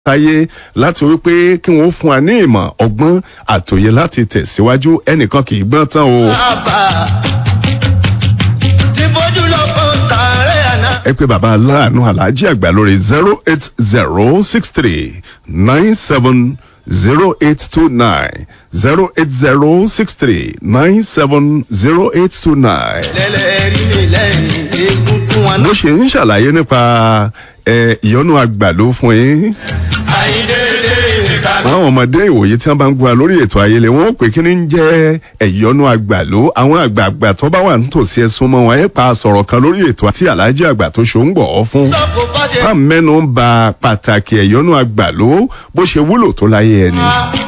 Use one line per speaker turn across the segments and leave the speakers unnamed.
táyé láti wípé kí wọ́n fún wa ní ìmọ̀ ọgbọ́n àtòyè láti tẹ̀síwájú ẹnìkan kì í gbọ́n tán o. ẹ pé bàbá aláàánú aláàjì àgbà lórí zero eight zero six three nine seven zero eight two nine zero eight zero six three nine seven zero eight two nine. mo ṣe ń ṣàlàyé nípa ìyọnu àgbàló fún yín àwọn ọmọdé ìwòye tí wọn bá ń gba lórí ètò ayẹlẹ wọn ó pè kí ni ń jẹ ẹyọnu àgbàló àwọn àgbààgbà tó bá wà nítòsí ẹsùn mọ wọn ẹ pa sọ̀rọ̀ kan lórí ètò àti aláàjì àgbà tó ṣó ń gbọ ọ fún. bá mẹ́nu ń ba pàtàkì ẹ̀yọ́nú àgbàló bó ṣe wúlò tó láyé ẹni.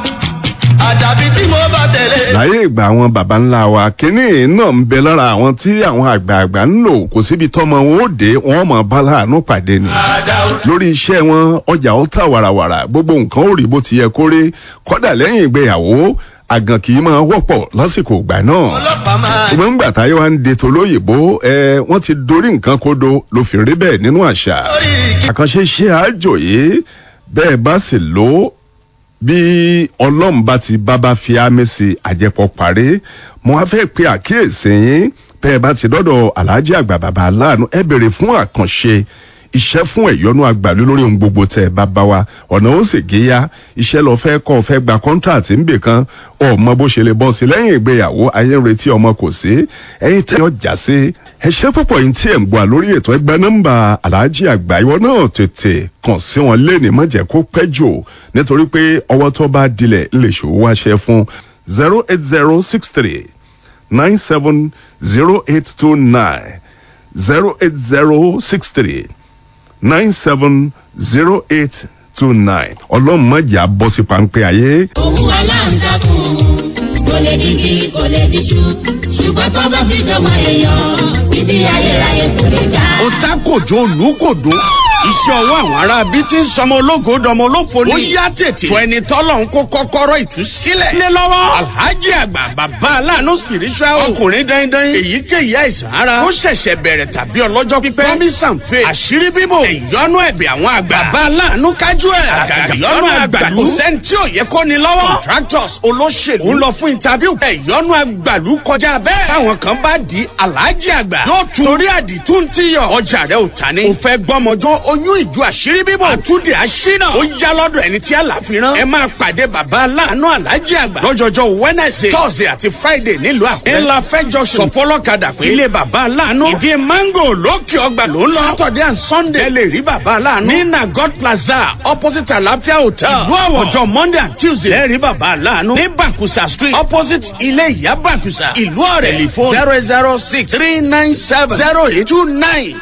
àdàbí tí mo bá tẹ̀lé.
láyé ìgbà àwọn baba ńlá wa kínní náà ń bẹ lára àwọn tí àwọn àgbààgbà ń lò kò síbi tọmọ wọn ó dé wọn mọ bá láàánú pàdé ni lórí iṣẹ́ wọn ọjà ó tà wàràwàrà gbogbo nǹkan ó rí bó ti yẹ kó rí kọ́dà lẹ́yìn ìgbéyàwó àgàn kì í máa wọ́pọ̀ lásìkò ìgbà náà
ọlọ́pàá máa.
ṣùgbọ́n ńgbà táyé wa ń de tolóyìnbó ẹ wọ́n ti dorí nǹkan kodo ló fi rí bẹ́ẹ̀ nínú àṣà
lórí igi.
àkànṣe ṣe àjò yìí bẹ́ẹ̀ bá sì lò ó bí ọlọ́run bá ti bábá fi ámì sí àjẹpọ̀ parí mo wá fẹ́ pe àkíyèsí yín bẹ́ẹ̀ bá ti dọ́dọ̀ aláàjì àgbà bàbá aláàánú ẹ bèrè fún àkànṣe iṣẹ́ fún ẹ̀yọ́nú àgbàlú lórí ohun gbogbo tẹ̀ bá bá wa ọ̀nà ó sì géyà iṣẹ́ lọ fẹ́ kọ́ fẹ́ gba kọ́ńtàtì ńbè kan ọmọ bó ṣe lè bọ́ sí lẹ́yìn ìgbéyàwó ayé ń retí ọmọ kò sí ẹ̀yin tẹ́ ọjà sí ẹṣẹ́ púpọ̀ yìí tí ẹ̀ ń gbọ́ lórí ètò ẹgbẹ́ nọ́mbà aláàjì àgbà ìwọ náà tètè kàn sí wọn léèní má jẹ́ kó pẹ́ jù nítorí pé ọwọ́ tó bá dilẹ̀ lè ṣòwò wáṣẹ fún zero eight zero six three nine seven zero eight two nine zero eight zero six three nine seven zero eight two nine ọlọ́run mọ̀jà bọ́ sí pańpẹ́ ayé.
òun aláǹtakùn kò lè digi kò lè diṣu ṣùgbọ́n tó bá fi dọ́mọ èèyàn títí ayérayé kò lè já.
ó tá kòjó olùkòdó iṣẹ́ ọwọ́ àwọn ará bí tí ń sọmọ ológo dọmọ olófo ni. ó yá tètè fún ẹni tọ́lọ̀ ń kó kọ́kọ́rọ́ ìtúsílẹ̀. lé lọ́wọ́ alhaji àgbà bàbá aláàánú spiritual ọkùnrin dandan èyíkéyìí àìsàn ara ó ṣẹ̀ṣẹ̀ bẹ̀rẹ̀ tàbí ọlọ́jọ́ pípẹ́ promise and faith àṣírí bíbò ìyọnu ẹ̀bẹ̀ àwọn àgbà bàbá aláàánú kájú ẹ̀ àgàgà ìyọnu àgbàlú kò sẹ́ni tí ò yẹ kó ni lọ́wọ́ contractors olóṣèlú ń lọ fún interview ìyọnu àgbàlú kọjá bẹ́ẹ̀ táwọn kan bá di alhaji àgbà yóò tún torí àdìtú ń tíyọ̀ ọjà rẹ̀ ò ta ni. ò fẹ́ gbọ́mọjọ́ oyún ìjọ àṣírí bíbọ̀ àtúndì àṣínà ó yá lọ́dọ̀ ẹni tí àlàfi rán. ẹ máa pàdé bàbá aláàánú alájí àgbà lọ́jọ́jọ́ wednesday thursday àti friday nílùú àkúrẹ́. ńlá fẹ́ junction sọfọlọ́kadà pé ilé bàbá aláàánú ìdí mango lókè ọgbà ló ń lọ. saturday and sunday ẹ lè rí bàbá aláàánú. ní nagod plaza opposite àlàáfíà hotel. ìlú àwọ̀ ọjọ́ monday and tuesday ẹ rí bàbá aláàánú. ní bakusa street opposite ilé ìyá bakusa ìlú ọ̀rẹ́ telephone zero zero six three nine seven zero eight two nine.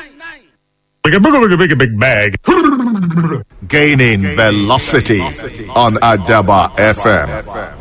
Big, big, big, big, big bag.
Gaining velocity on Adaba FM.